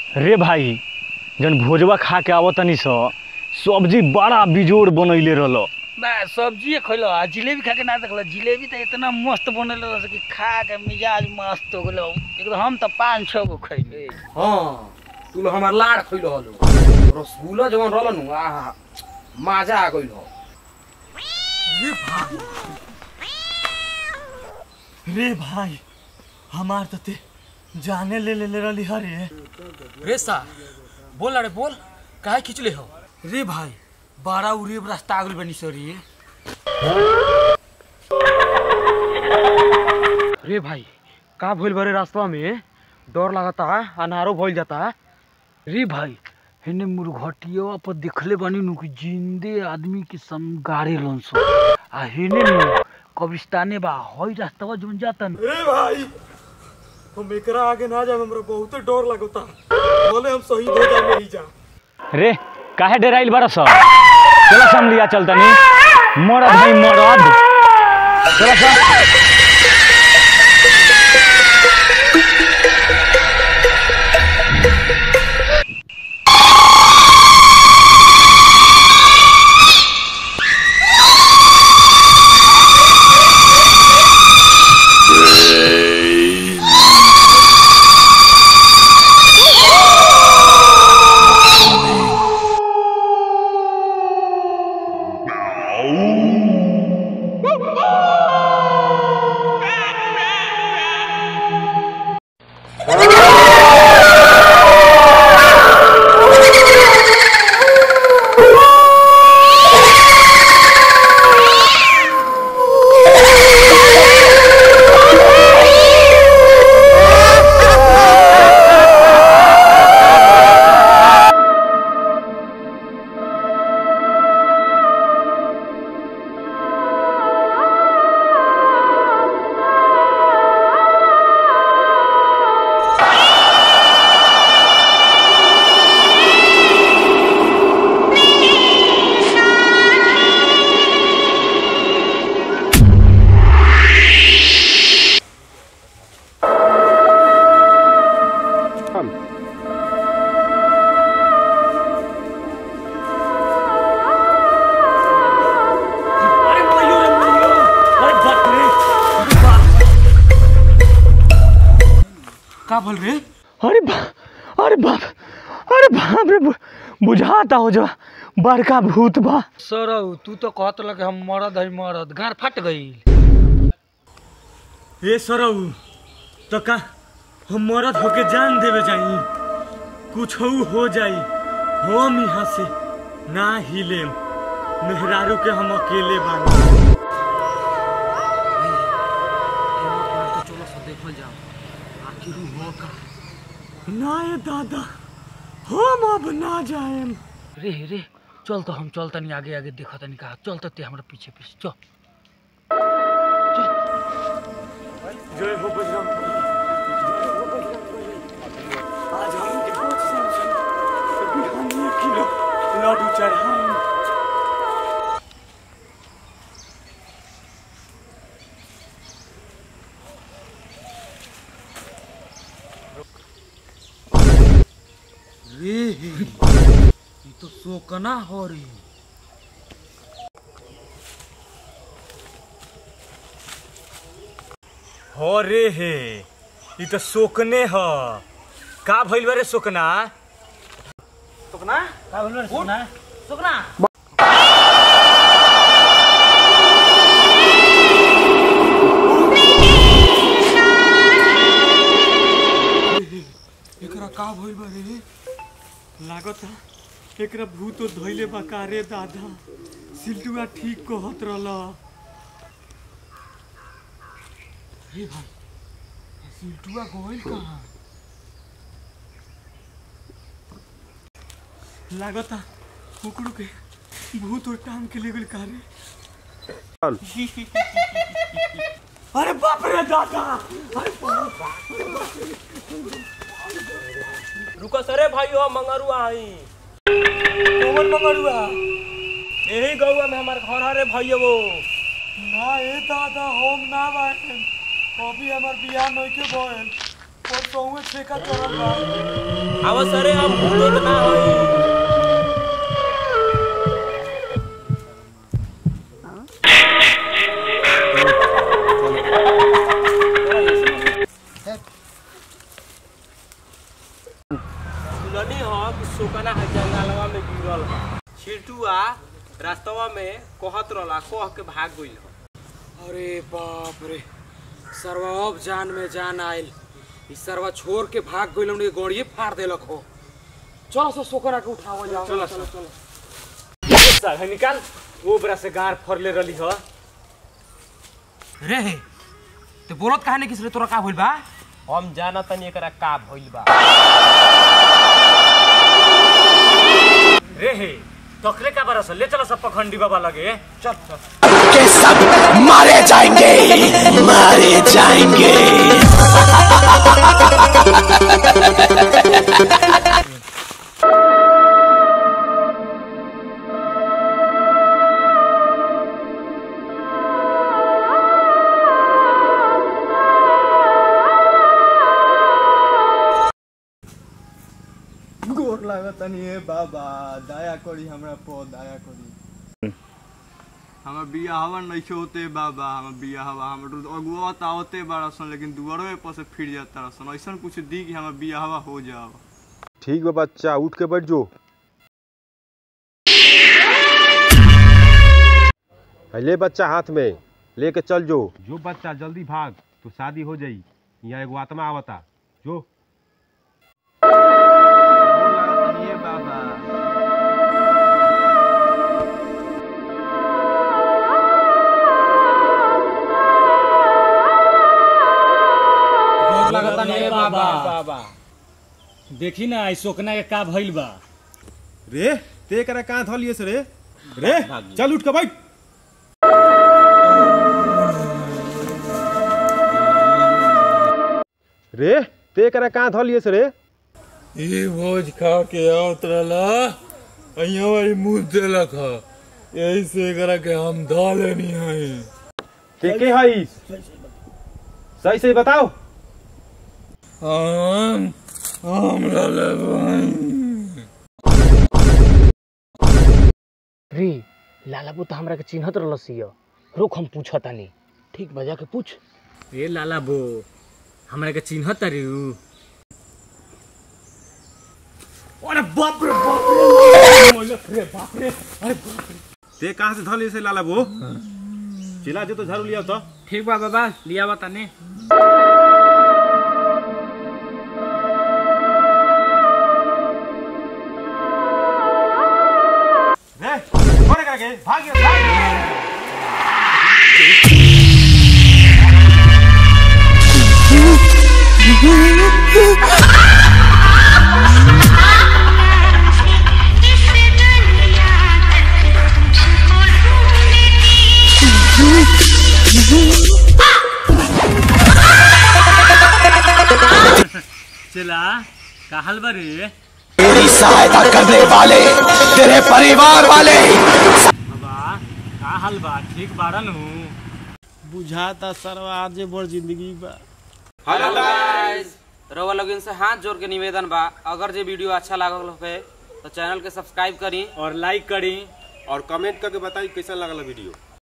रे भाई जन भोजवा खा के आवत तनी स सब्जी बड़ा बिजोड़ बनैले रहल ना सब्जी खैलो आ जिलेबी खा के ना देखल जिलेबी तो इतना मस्त बनल रह कि खा के मिजाज मस्त हो गेलो एकदम हम तो पाँच छः गो खैले हाँ तू लोग हमार लाड़ खइलो हलो रसगुल्ला जवन रहल नु आहा मजा आ गइल हो रे भाई हमार तो ते जाने ले ले ले रही हरे रे सा बोल रे बोल काहे खिचले हो रे भाई बारह उड़िए रास्ता आगल बनी सरी रे भाई का भइल बारे रास्ता में डर लागता है अनारो भइल जाता है रे भाई हेने मुर्घटिया पर देखले बानी नु कि जिंदे आदमी के सम गाड़े लन सो आ हेने नु कब्रिस्ताने बा हई रास्ता जोन जाता न रे भाई हम एकरा आगे ना जाए हमरा बहुत डर लगता बोले हम शहीद हो जाए नहीं जा रे काहे डेराइल बड़ा स चलो सम लिया चल तनी मरद भाई मरद चलो स का बोल रे अरे बा अरे बाप अरे बाप रे बु- बुझाता हो जा बड़का भूत बा सरौ तू तो कहत लगे हम मरद है मरद गार फट गई ए सरऊ तो का हम मरद होके जान देवे जाई कुछ हो जाई हम यहाँ से ना हिले मेहरारू के हम अकेले बानी चलो सब देखल जाओ आखिर हो का ना ये दादा हम अब ना जाएम रे रे चल तो हम चल तनी आगे आगे देखा तनी का चल तो ते हमरा पीछे पीछे चल जय हो बजरंग बली। जय हो बजरंग बली। आज हम के भोज समझन बिहानी एक किलो लड्डू चढ़ाएं रे ये तो सोकना हो रे हो रे हे ई तो सोकने ह का भइल बा रे सोकना सोकना का बोल रे सोकना सोकना एकरा का भइल बा रे लागत एकरा भूत धइले बा का रे दादा सिल्टुआ ठीक कहत रहल रे भाई सिल्टुआ गइल कहाँ लागत कुकड़ू के भूत और टांग के ले गेल का रे अरे बाप रे दादा अरे बाप रुको सरे भाई हो मंगरुआ हई कौन मंगरुआ यही गौआ में हमार घर है रे भाई वो ना ए दादा हम ना बाएन अभी हमार बियाह नहीं के भइल परसों कहूँ ठेका चलल बा अब सरे अब भूलत ना होई सुननी हो कि सुकना है जंगलवा में गिरल है छिटुआ रास्तवा में कहत रहला कह के भाग गइल ह अरे बाप रे सरवा अब जान में जान आयल ई सरवा छोड़ के भाग गइल उनके गोड़िए फाड़ देलक हो चलो सो सोकरा के उठावल जाओ चलो चलो चलो साला निकाल वो बरा से गार फरले रली ह रे ते बोलत काहे नहीं किस रे तोरा का होइल बा हम जाना तनी एकरा का भइल बा रे हे तकले का बरस ले चला सब पखंडी बाबा लगे चल चल के सब मारे जाएंगे मारे जाएंगे गोर लागतनी हे बाबा दया करी हमरा पर दया करी हमर बियाहवा नइखे होते बाबा हमर बियाहवा हमर अगुआ त आवते बाड़ा सन लेकिन दुआरो पर से फिर जाता सन ऐसन कुछ दी कि हमर बियाहवा हो जाओ ठीक बा बच्चा उठ के बैठ जो है ले बच्चा हाथ में लेके चल जो जो बच्चा जल्दी भाग तो शादी हो जाई यहाँ एगो आत्मा आवता जो गोर लागतनी हे बाबा बाबा देखी ना आई सोकना के का भइल बा रे ते करा कहाँ धलिए से रे रे चल उठ के बैठ रे ते करा कहाँ धलिए से रे ई भोज खा के आवत रहला अइया वाली मुंह देलक ह यही से एकरा के हम धा लेनी है ते के हई सही सही बताओ हम हम लले रे लालाबू तो हमरा के चिन्हत रहलसी रुक हम पूछतानी ठीक बजा के पूछ रे लाला बो हमरा के चिन्हत रे उ अरे बाप रे बाप रे ते कहाँ से धलिए से लाला बो चिल्ला जो तो झाड़ू लिया तो ठीक बा बाबा लिया बताने रे कोने करा के भाग गया भाग चला का हाल बा रे तेरी सहायता करने वाले तेरे परिवार वाले बाबा का हाल बा ठीक बाड़न हूँ बुझाता सरवा आजे बड़ जिंदगी बा हेलो गाइस रवा लोगन से हाथ जोड़ के निवेदन बा अगर जे वीडियो अच्छा लागल होके तो चैनल के सब्सक्राइब करी और लाइक करी और कमेंट करके बताई कैसा लगल वीडियो